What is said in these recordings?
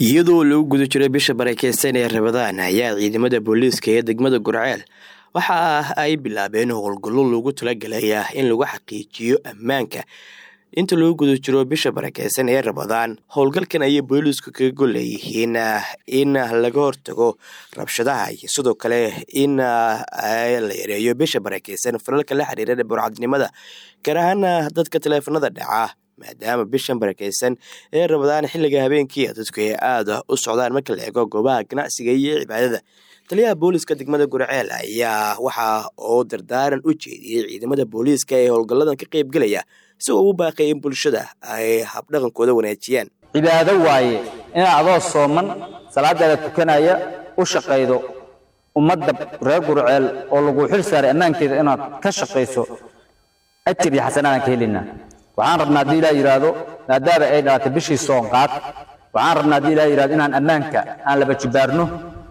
iyadoo lagu guda jiray bisha barakeysan ee rabadaan ayaa ciidamada booliiska ee degmada gurceel waxa ay bilaabeen howlgallo loogu talagalaya in lagu xaqiijiyo ammaanka inta lagu guda jiro bisha barakeysan ee rabadaan howlgalkan ayay booliisku kaga golleeyihiin in laga hortago rabshadaha iyo sidoo kale in la yareeyo bisha barakeysan falalka la xiriira burcadnimada gaar ahaan dadka taleefanada dhaca maadaama bishan barakeysan ee rabadaan xilliga habeenkii dadku ay aada u socdaan marka la eego goobaha ganacsiga iyo cibaadada taliyaha booliiska degmada gurceel ayaa waxa uu dardaaran u jeediyey ciidamada booliiska ee howlgalladan ka qeybgelaya isagoo ugu baaqay in bulshada ay habdhaqankooda wanaajiyaan cibaado waaye inaad adoo sooman salaadaada tukanaya u shaqaydo ummadda reer gurceel oo lagu xil saaray ammaankeeda inaad ka shaqayso ajir iyo xasanaadaan ka helaynaa waxaan rabnaa haddii ilaah yidhaahdo maadaama ay dhalatay bishii soonqaad waxaan rabnaa haddii ilaah yidhahdo inaan ammaanka aan laba jibaarno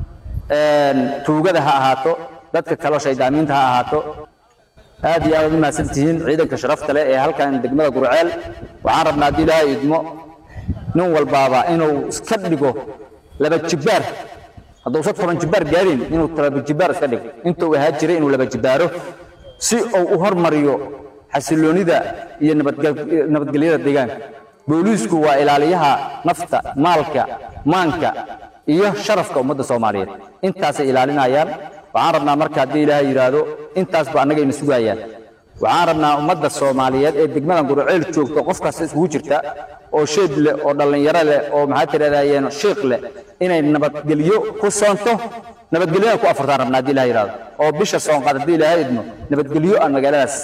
tuugada ha ahaato dadka kaloo shaydaamiinta ha ahaato aad iyo aad ad u mahadsan tihiin ciidanka sharafta leh ee halkan degmada gurceel waxaan rabnaa haddii ilaahay idmo nin walbaaba inuu iska dhigo laba jibaar hadduusa toban jibaar gaadhin inuu laba jibaar iska dhigo intuu ahaa jiray inuu laba jibaaro si uu u hormariyo xasiloonida iyo nabadgelyada deegaanka booliisku waa ilaaliyaha nafta maalka maanka iyo sharafka ummadda soomaaliyeed intaasay ilaalinayaan waxaan rabnaa marka haddii ilaahay yidhaahdo intaasba annagayna sugayaan waxaan rabnaa ummadda soomaaliyeed ee degmadan gurceel joogto qof kasta iskugu jirta oo sheed leh oo dhallinyaro leh oo maxaa tirahdayeen shiiq leh inay nabadgelyo ku soonto nabadgelyona ku afurtaan rabnaa haddii ilahay yidhahdo oo bisha soonqaad haddii ilaahay idmo nabadgelyo aan magaaladaas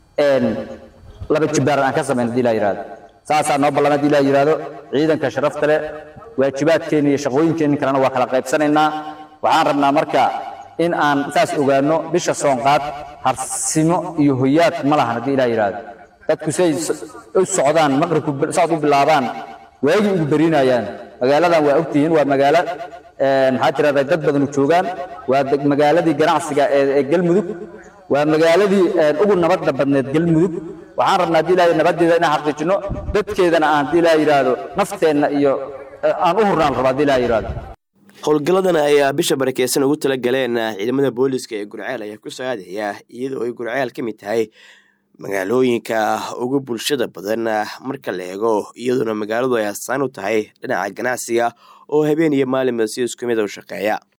laba jibaaran aan ka samayn haddii ilahay yidhahdo saasaa noo ballan haddii ilahay yidhahdo ciidanka sharafta leh waajibaadkeenna iyo shaqooyinkeenni kalena waa kala qaybsanaynaa waxaan rabnaa marka in aan saas ogaanno bisha soonqaad harsimo iyo hoyaad ma lahan haddii ilaah yidhaahdo dadku siay u socdaan maqribku socod u bilaabaan waagii ugu berinayaan magaaladan waa ogtihiin waa magaalo maxaa tirahdaa dad badanu joogaan waa magaaladii ganacsiga ee galmudug waa magaaladii ugu nabadda badneed galmudug waxaan rabnaa haddii ilahay nabaddeeda inaan xaqiijinno dadkeedana aan haddii ilaah yidhaahdo nafteenna iyo aan u hurnaan rabo haddii ilaah yidhaahdo howlgalladan ayaa bisha barakeysan ugu tala galeen ciidamada booliiska ee gurceel ayaa ku saaadaya iyadoo ay gurceel ka mid tahay magaalooyinka ugu bulshada badan marka la eego iyadoona magaaladu ay asaan u tahay dhinaca ganacsiga oo habeen iyo maalinba si isku mid u shaqeeya